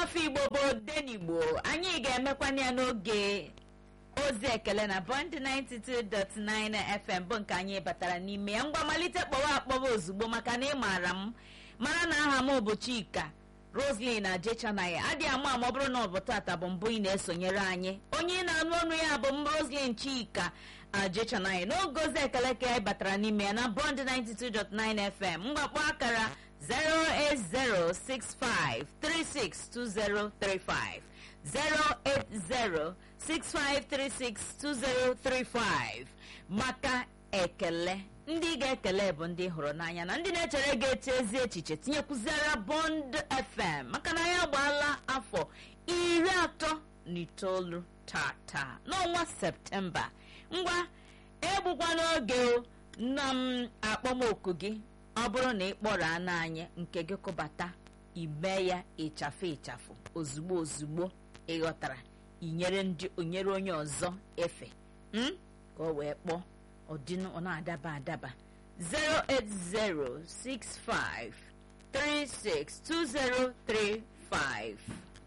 ụmụafọ igbo bụ odenigbo anyị ga-emekwana ya n'oge ozi ekele na bond 92.9 fm bụ nke anyị batara n'ime ya ngwa malite kpọwa akpọwa ozugbo maka na ị maara m mara na aha m bụ chika roslyn na jechanaya adịghị ama ama ọ bụrụ na ọ bụ tata bụ mbụ ị na-esonyere anyị onye ị na-anụ ọnụ ya bụ m roslyn chika ajechanaya n'oge ozi ekele ka anyị batara n'ime ya na bond 92.9 fm mgbakpọ akara 08065362035 08065362035 maka ekele ndị ga-ekele bụ ndị hụrụ n'anya na ndị na-echere ga-eti ezi echiche tinyekwuziara bond fm maka na ya gbaala afọ iri atọ na itoolu tata n'ọnwa septemba ngwa egbukwa n'oge nna m akpọmoku gị ọ bụrụ na ị kpọrọ anụ anyị nke gị kụbata ime ya ịchafụ ịchafụ ozugbo ozugbo ịghọtara inyere ndị onyere onye ọzọ efe m ka o wee kpọọ ọdịnụ ọ na-adaba adaba 08065362035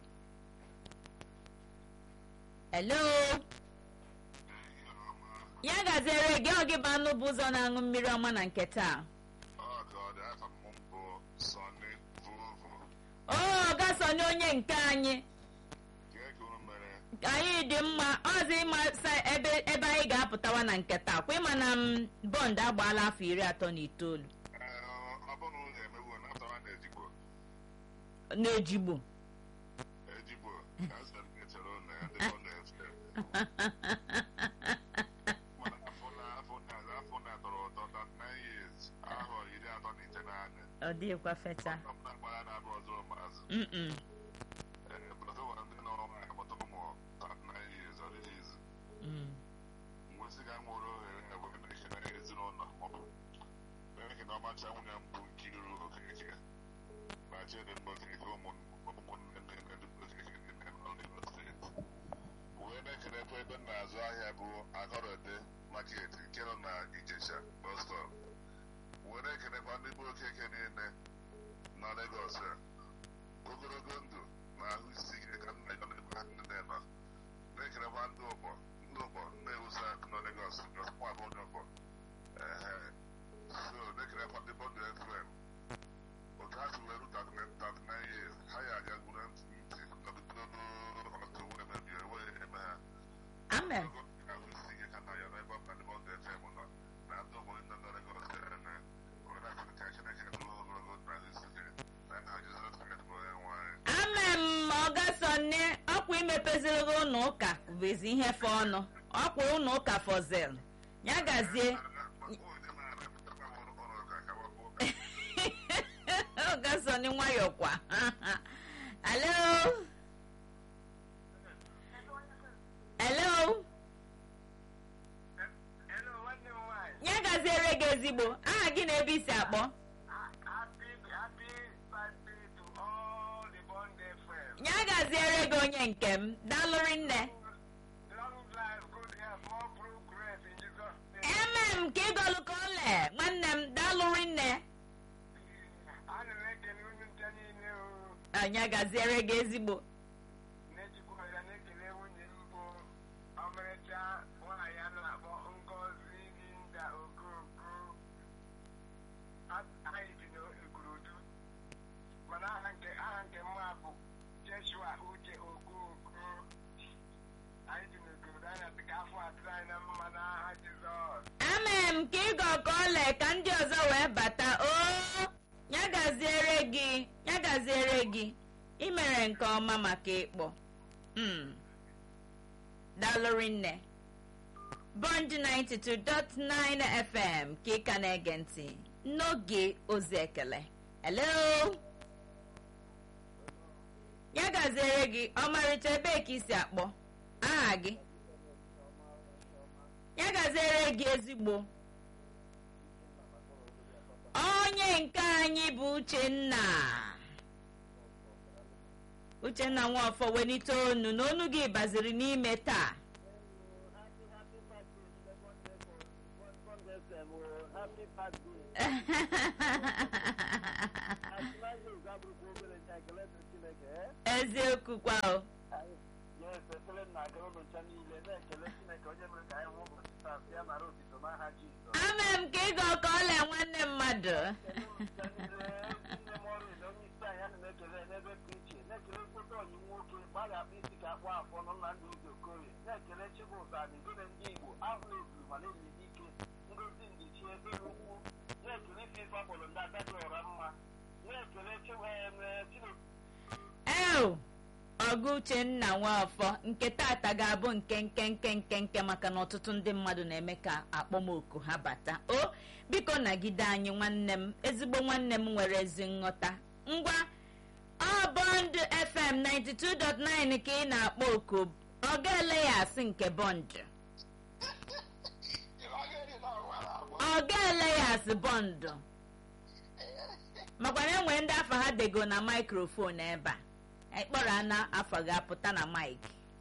hello ya gaziere gị ọ gị bụ anụ bụ ụzọ na-aṅụ mmiri ọma na nke taa o gasonye onye nke anyị anyị dị mma ọzọ ịma ebe ebe anyị ga-apụtawa na nke taa kwa ịma na m bọnd agbaala afọ iri atọ na itoolu n'ejigbo ọ dịghịkwa fecha mm ọmacha nwunye m bụ Nkiru Okeke na Chidimma Okeke ụmụnne nne Okeke niile nọ n'Imo steeti wee na-ekelekwa ebe m na-azụ ahịa bụ Agọrọde market nke nọ na Ijesha bus stop wee na-ekelekwa ndị bụ Okeke niile nọ Lagos a ogologo ndụ na ahụ isi ike ka nna ya na-ekwe nne nọ na-ekelekwa ndị ụgbọ ndị ụgbọ na-ewusa nọ Lagos nwa bụ onye ụgbọ ee so na-ekelekwa ndị bọndụ fm otu ha si were 39 years ha ya aga gwuru ntị nọgidoro ọtụ wee mebie wee eme ha amen ahụ isi ike ka nna ya n'ebe ọ ndị bọndụ fm nọ na ndị obodo nọ na Lagos ene were asịrị ka Chineke nụrụ ogologo na ahụ isi ike na nna Jizọs Kraịst bụ onye nwanyị amen ma ọ gasonye ọkwa imepeziri gị ụlọ ụka bụzi ihe fe ọnụ ọkwa ụlọ ụka fọzel ya gazie ọ gasonye nwayọọ kwa hello hello ya gaziere gị ezigbo aha gị na ebe isi akpọ ya gaziere gị onye nke m daalụrị nne eme m ka ịgọlụ ka ole nwanne m daalụrị nne anya gaziere gị ezigbo mana aha nke aha nke mma bụ Jeshua Uche Okooko anyị dị n'obodo anya dịka afọ atụrụ anyị na mma n'aha Jizọs ame m ka ịgọ ka ole ka ndị ọzọ wee bata o ya gaziere gị ya gaziere gị imere nke ọma maka ịkpọ mm. dalụrị nne bond 92.9 fm ka ị ka na-ege ntị n'oge ozi ekele hello ya gaziere gị ọmarịcha ebee ka isi akpọ aha gị ya gaziere gị ezigbo onye nke anyị bụ uchenna uchenna nwafọ welite onu na onu gị baziri n'ime taa Happy birthday. ekele dị Chineke ee eziokwu kwa o yes ekele m na-agara ụlọ ncha niile na-ekele Chineke onye mere ka anyị hụ ụbọchị taa ya nara otito n'aha Jizọs ama m ka ịga ọka ọla nwanne mmadụ ekele ụlọ ncha niile nne m ọrụ ile onye isi anyị ana m ekele n'ebe dị iche na-ekele mkpụta ọyị nwoke mgbe a ga-akpụ isi ka akpụ afọ nọ na ndụ ụzọ okorie na-ekele Chibụzọ Adịgide ndị Igbo ahụ eburu ma na-elili ike ngozi ndichi ebe ukwu na-ekele ife ife akpọrọ ndị agadi ọra mma na-ekele Chineke eo ọgụ uchenna nwafọ nke tata ga-abụ nke nke nke nke nke maka na ọtụtụ ndị mmadụ na-eme ka akpọmoku ha bata o biko nagide anyị nwanne m ezigbo nwanne m nwere ezi nghọta ngwa ọ bọnd fm 92.9 ka ị na-akpọ oku ọ ga-ele ya asị nke bọnd ọ ga-ele ya asị bọndụ makwa na enwe ndị afọ ha dego na maikrofon ebe a ịkpọrọ ana afọ ga-apụta na maik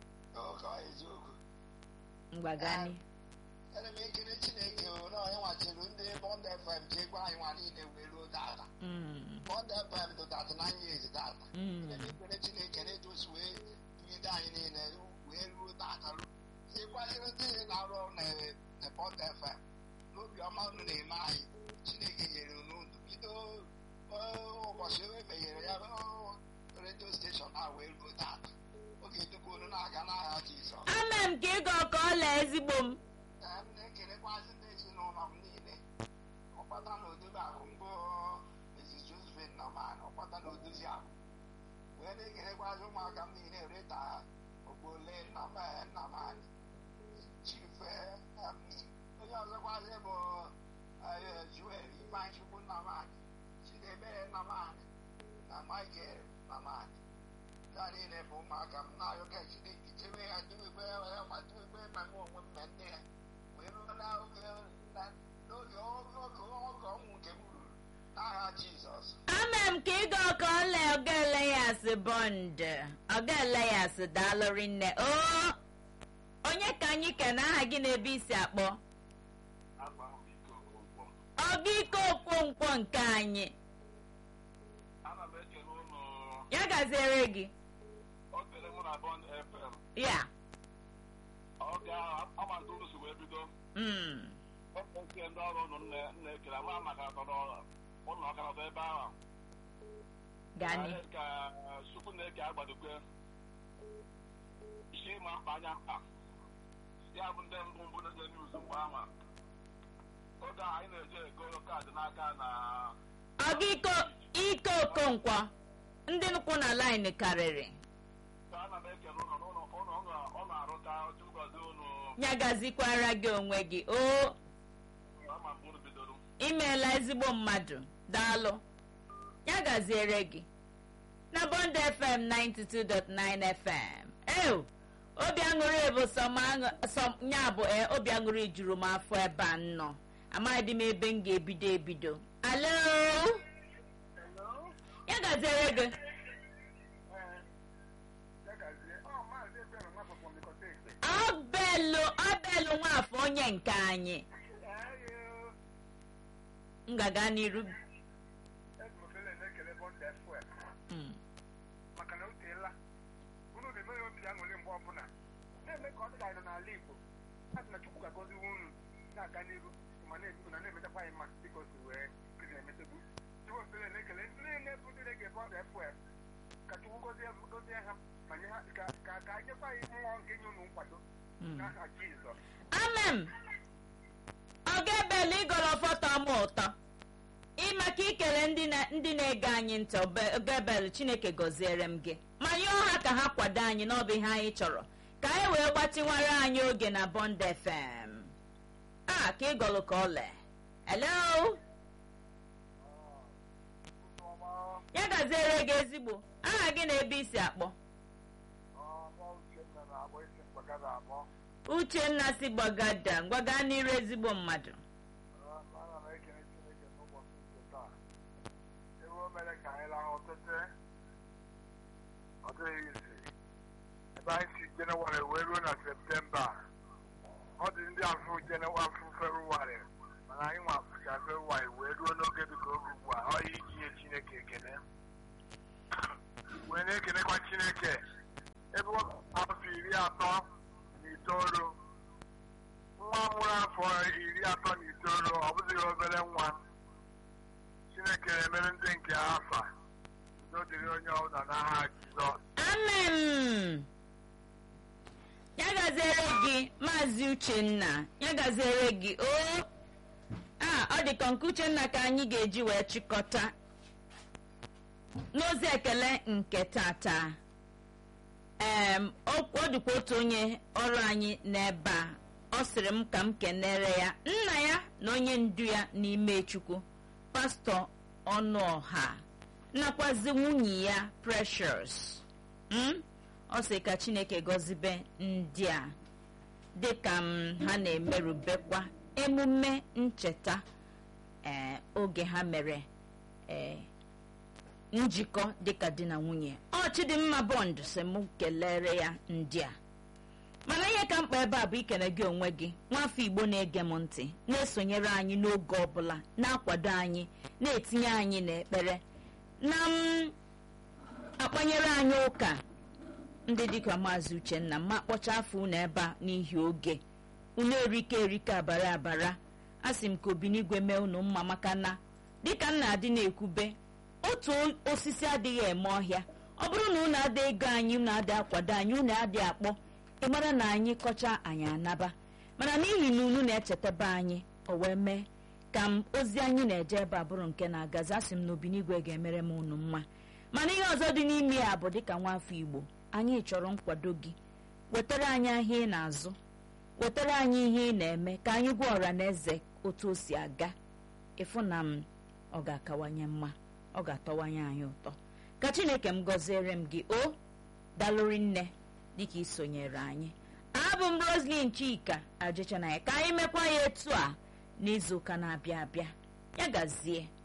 mgbagani ana m ekele chineke na onye nwachiri ndị bọnd fm ji egwu anyị nwa niile wee ruo data Mm, bọnd fm dị data na anya ezi data mm. ana m ekele chineke na edosi wee dugide anyị niile wee ruo data ịkwanyere ndị na-arụ ọrụ na na bọnd fm n'obi ọma unu na-eme anyị chineke nyere unu ndụ bido eh, ụbọchị e meghere ya oh, redio steshọn a wee ruo data oge dukwa unu na-aga n'agha jizọs ama m ka ịga ọka ọla ezigbo m Ee, m na-ekelekwazị ndị ezinụlọ m niile ọkpata na odobe akụ mbụ Mrs. Josephine Naman ọkpata na odozi akụ wee na-ekelekwazị ụmụaka m niile reta ogbole Naman Chief eh, em, onye ọzọkwazị bụ eh, Joel Ifeanyịchukwu Naman Chidebere Naman na Michael Naman ndị a niile bụ ụmụaka m na-arịọ ka Chineke chebe ha dubekwe ya ma dubekwe ma mụ onwe m ma nne ya wee ruo n'oge na- n'oge oge oge oge ọnwụ nke m ruru n'aha Jizọs ama m ka ịga ọka ọla ọgaele ya asị bọnd ọgaele ya asị daalụrị nne o onye ka anyị kene aha gị na-ebe isi akpọ agba m iko ụgbọ ọga ike okwonkwo nke anyị ana m ekele ụlọ ya gaziere gị o kele mụ na bọnd fm ya ọ ga-amalite ụlọ si wee bido mm. oke ndị ọrụ ụnụ nna ekele ama maka atọrọ ụlọ ọkanọtọ ebe ahụ gani Anyị ka chukwu na-eke agbadokwe isi ịma mkpa anya mkpa ya bụ ndị mbụ mbụ na-eje niuz mgbe ahụ oge a anyị na-eje ego kaadị n'aka na ọga ike ike okonkwo ndị nkwụ na laịn karịrị ka ana m ekele ụlọ n'ụlọ ụlọ ọ na-arụta chukwozi ụlọ ya gazikwara gị onwe gị o ama mgbe unu bidoro imeela ezigbo mmadụ daalụ ya gaziere gị na bond fm 92.9 fm ew obi aṅụrị bụ sọ m aṅụ- sọ m- ya bụ e obi aṅụrị juru m afọ ebe a nnọ amaghịdị m ebe m ga-ebido ebido alo ya gaziere gị ọbelụ ọbelụ nwafọ onye nke anyị ngaga n'iru Mm. maka na o teela unu na-eme ya obi aṅụrị mgbe ọbụla na-eme ka ọ dị ka anyị nọ n'ala Igbo a sị na Chukwu ga-agọzi unu na-aga n'iru ma na-ebu na na-emetakwa anyị mma dịka o si wee dị na-emetebu Chukwu sịrị na-ekele ndị niile bụ ndị na-ege bọọlụ FOF ka Chukwu gọzie gọzie ha ma nye ha ka ka ka anyị nyekwa anyị mmụọ nke nye unu nkwado Mm. n'aha Jizọs amem ọ ga-ebele ịgọrọ fọtọ m ụtọ ịmaka ikele ndị na- ndị na-ege anyị ntị ogebel chineke gọziere m gị ma yọọ ha ka ha kwado anyị n'ọbụ ihe anyị chọrọ ka anyị wee gbatịnwara anyị oge na bond fm a ka ịgọlụ ka ọle hello ya gaziere gị ezigbo aha gị na ebe isi akpọ uchenna si gbagada gwaga n'iru ezigbo mmadụ ana m ekele Chineke n'ụbọchị nke taa ebe o mere ka anyị lahụ ọtụtụ ọ dịghị isi ebe anyị si jenụwarị wee ruo na septemba ọ dị ndị afụ jenụwarị afụ ferụwarị mana anyị nwa afụcha ferụwarị wee ruo n'oge dịka oge ugbu a ọ iji nye Chineke ekele na-ekenekwa chineke ebe ọ afọ iri atọ na itoolu nwa mụrụ afọ iri atọ na itoolu ọ bụzighị obere nwa chineke emere ndị nke ha afa udo dịrị onye ọbụla n'aha jizọs amen ya gaziere gị maazị uchenna ya gaziere gị o a ọ dị ka nke uchenna ka anyị ga-eji wee chịkọta n'ozi ekele nke tata em ọ ọ dịkwa otu onye ọrụ anyị n'ebe a ọ sịrị m ka m kenere ya nna ya na onye ndu ya n'ime chukwu pastọ ọnụọha nakwazi nwunye ya precious Mm? ọ sị ka chineke gọzibe ndị a dịka m ha na-emerubekwa emume ncheta ee oge ha mere ee njikọ dịka di na nwunye ọ chidimma bond si m kelere ya ndị a mana ihe ka mkpa ebe a bụ ikele gị onwe gị nwafọ igbo na-ege m ntị na-esonyere anyị n'oge ọbụla na-akwado anyị na-etinye anyị n'ekpere na m akpanyere anyị ụka ndị dịka maazị uchenna ma kpọcha afọ unu ebe a n'ihi oge unu erike erike abara abara a sị m ka obinigwe mee unu mma maka na dịka m na-adị na-ekwube otu osisi adịghị eme ọhịa ọ bụrụ na unu ada ego anyị unu ada akwado anyị unu adịghị akpọ ị mara na anyị kọcha anyị anaba mana n'ihi na unu na-echetaba anyị o wee mee ka m ozi anyị na-eje ebe a bụrụ nke na-agazi asị m na obinigwe ga-emere m unu mma mana ihe ọzọ dị n'ime ya bụ dịka nwafọ igbo anyị chọrọ nkwado gị wetara anyị ahịa ị na-azụ wetara anyị ihe ị na-eme ka anyị gwa ọra na eze otu o si aga ịfụ na m ọ ga-akawanye mma ọ ga-atọwanye anyị ụtọ ka chineke m gọziere m gị o dalụri nne dịka isonyere anyị abụ m roslin chika ajịchanaya ka anyị mekwa ya etu a n'izuụka na-abịa abịa ya gazie